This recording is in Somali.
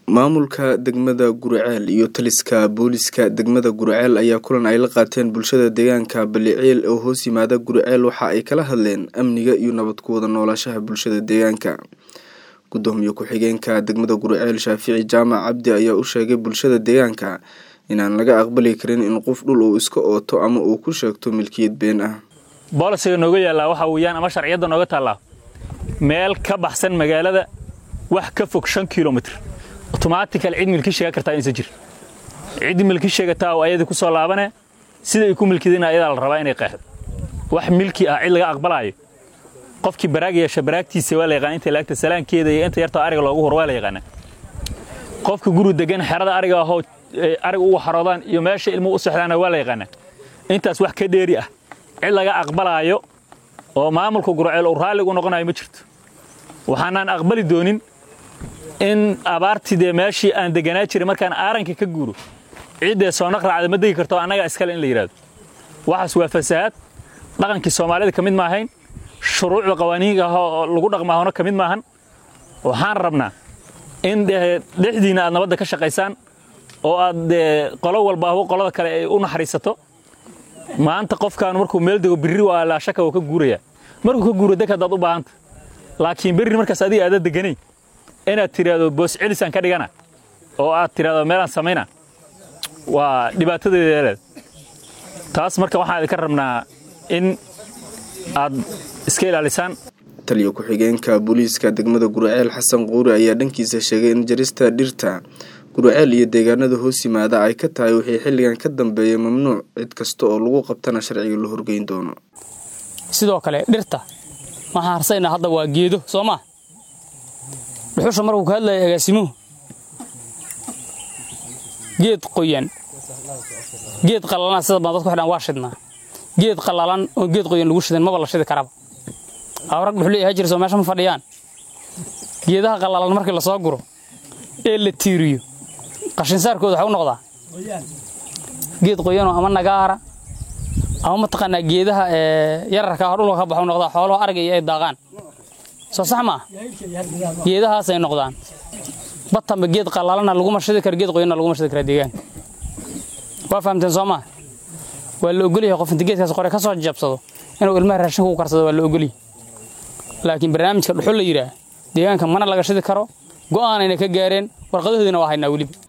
maamulka degmada guriceel iyo taliska booliska degmada guriceel ayaa kulan ay la qaateen bulshada deegaanka baliceel oo hoos yimaada guriceel waxa ay kala hadleen amniga iyo nabad ku wada noolaashaha bulshada deegaanka gudoomiye ku-xigeenka degmada guriceel shaafici jaamac cabdi ayaa u sheegay bulshada deegaanka inaan laga aqbali karin in qof dhul uu iska ooto ama uu ku sheegto milkiyad been ah boolisiga nooga yaallaa waxa weeyaan ama sharciyadda nooga taallaa meel ka baxsan magaalada wax ka fog shan kilomitr otomaatikal cid milki sheegan kartaa inaysan jir cid milki sheegataa oo ayadii ku soo laabane sida ay ku milkideen ayadaa la rabaa inay qeexdo wax milki ah cid laga aqbalaayo qofkii baraag yeesha baraagtiisa waa la yaqaan inta laagta salaankeeda iyo inta yartoo ariga loogu hor waa la yaqaana qofka guri degan xerada ariga ahoo ariga ugu xaroodaan iyo meesha ilmuhu u sexdaana waa la yaqaana intaas wax ka dheeri ah cid laga aqbalaayo oo maamulka gurceel uu raalligu noqonayo ma jirto waxaanaan aqbali doonin in abaartii dee meeshii aan deganaa jiray markaan aaranka ka guuro ciiddee soo naqraacda ma degi karto annagaa iskale in la yidhahdo waxaas waa fasahaad dhaqankii soomaalida ka mid maahayn shuruucda qawaaniinka ah oo lagu dhaqmaahona ka mid maahan waxaan rabnaa in dhexdiinna aad nabadda ka shaqaysaan oo aad dee qolo walba ahwo qolada kale ay u naxariisato maanta qofkaan markuu meel dego birri waa laashaka oo ka guuraya markuu ka guuro deg haddaad u baahanta laakiin berri markaas adiga aada deganayn inaad tidhaahdo boos celisaan ka dhigana oo aad tidhahdo meelaan samayna waa dhibaatadeeda taas marka waxaan idinka rabnaa in aad iska ilaalisaan taliyo ku-xigeenka booliiska degmada guriceel xasan quuri ayaa dhankiisa sheegay in jarista dhirta guriceel iyo deegaanada hoos yimaada ay ka tahay wixii xilligan ka dambeeyay mamnuuc cid kasta oo lagu qabtana sharciga la horgeyn doono sidoo kale dhirta waxaan harsaynaa hadda waa geedo soo maa dhuxusha markuu ka hadlaya agaasimuhu geed qoyan geed qalalana sida badan dadku xidhaan waa shidnaa geed qallalan oo geed qoyan lagu shidan maba la shidi karaba awrag dhuxul ahaa jira soo meesha ma fadhiyaan geedaha qallalan markii la soo guro ee la tiiriyo qashinsaarkooda waxa u noqdaa geed qoyanoo ama nagaara ama mataqaanaa geedaha yararka ah dhulka ka baxu noqdaa xoolaha arga iyo ay daaqaan soo sax maa geedahaasay noqdaan batanba geed qalaalana laguma shidi karo geed qoyanna laguma shidi kara deegaanka waa fahamteen soo maa waa la ogolyahay qof inta geedkaas qore ka soo jabsado inuu ilmaha raashinka ku karsado waa la ogolyahay laakiin barnaamijka dhuxul la yidhaah deegaanka mana laga shidi karo go'aanayna ka gaareen warqadahoodina waa haynaa weliba